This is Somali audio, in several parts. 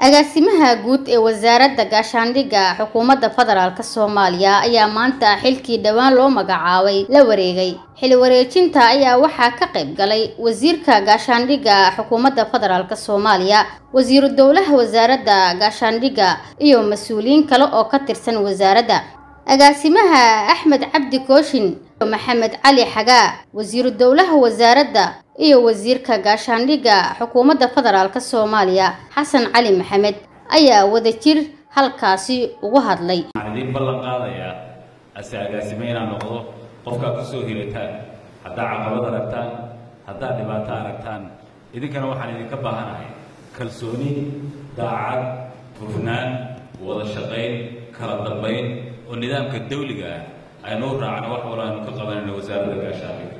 agaasimaha guud ee wasaaradda gaashaandhigga xukuumadda federaalk soomaaliya ayaa maanta xilkii dhowaan loo magacaabay la wareegay xil wareejinta ayaa waxaa ka qayb galay wasiirka gaashaandhigga xukuumadda federaalk soomaaliya wasiiru dowlaha wasaaradda gaashaandhigga iyo mas-uuliyiin kale oo ka tirsan wasaaradda agaasimaha axmed cabdi kooshin maxamed cali xagaa wasiiru dowlaha wasaaradda iyo wasiirka gaashaandhigga xukuumadda federaalk soomaaliya xasan cali maxamed ayaa wadajir halkaasi ugu hadlay waxaan idiin ballan qaadayaa ase agaasime inaad noqdo qofkaad ku soo hirataan haddaad caqabad aragtaan haddaad dhibaato aragtaan idinkana waxaan idinka baahanahay kalsooni daacad hufnaan wada shaqayn kala dambayn oo nidaamka dawliga ah aynu u raacno wax walo aynu ka qabanayno wasaaradda gaashaandhigga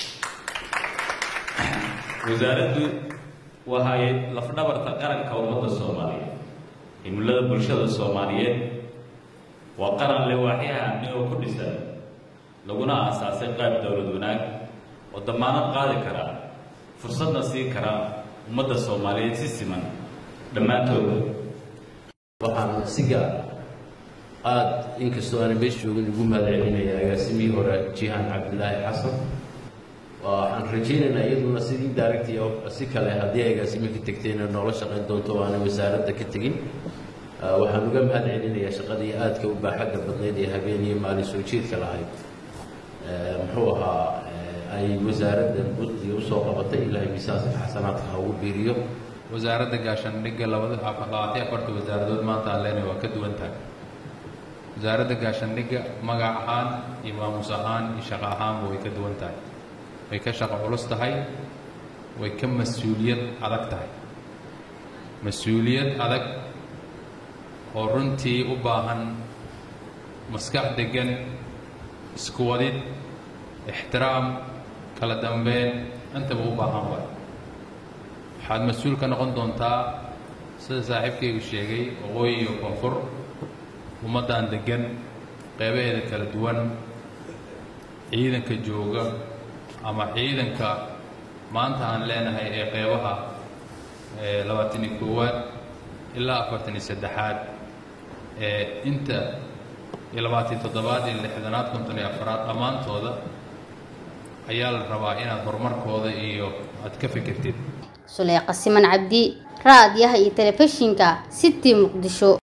wasaaraddu waxay lafdhabarta qaranka ummadda soomaaliyeed himilada bulshada soomaaliyeed waa qaran le waaxyaha amni oo ku dhisan laguna aasaasay qaab dowlad wanaag oo damaanad qaadi kara fursadna siin kara ummadda soomaaliyeed si siman dhammaantooda waxaan si gaar aada inkastoo aanan meesha joogin ugu mahadcelinaya agaasimihii hore jihaan cabdilaahi xasan waxaan rajaynaynaa iyaduna sidii daaragtii si kale haddii agaasimi ka tegtayna noola shaqayn doonto o aanay wasaaradda ka tegin waxaan uga mahad celinayaa shaqadii aadka u baaxadda badnayd ee habeen iyo maalin soo jeedka lahayd muxuu ahaa ay wasaaraddan buddiga usoo qabatay ilaahay miisaanka xasanaadka ha ugu biiriyo wasaaradda gaashaandhigga labada labaatan afarta wasaaradood maanta aan leenahay waa ka duwan tahay wasaaradda gaashaandhigga magac ahaan iyo maamus ahaan iyo shaqo ahaanba way ka duwan tahay way ka shaqo culus tahay way ka mas-uuliyad adag tahay mas-uuliyad adag oo runtii u baahan maskax deggan isku wadid ixtiraam kala dambeyn intaba u baahan waay waxaad mas-uul ka noqon doontaa sida saaxiibkaygu sheegay waqooyi iyo koonfur ummaddan deggan qeybaheeda kala duwan ciidanka jooga ama ciidanka maanta aan leenahay ee qeybaha labaatan iyo koowaad ilaa afartan iyo saddexaad ee inta iyo labaatan toddobaad iyo lixdanaad konton iyo afaraad dhammaantooda ayaa la rabaa inaad horumarkooda iyo aad ka fikirtid suleyqa siman cabdi raadiyaha iyo telefishinka city muqdisho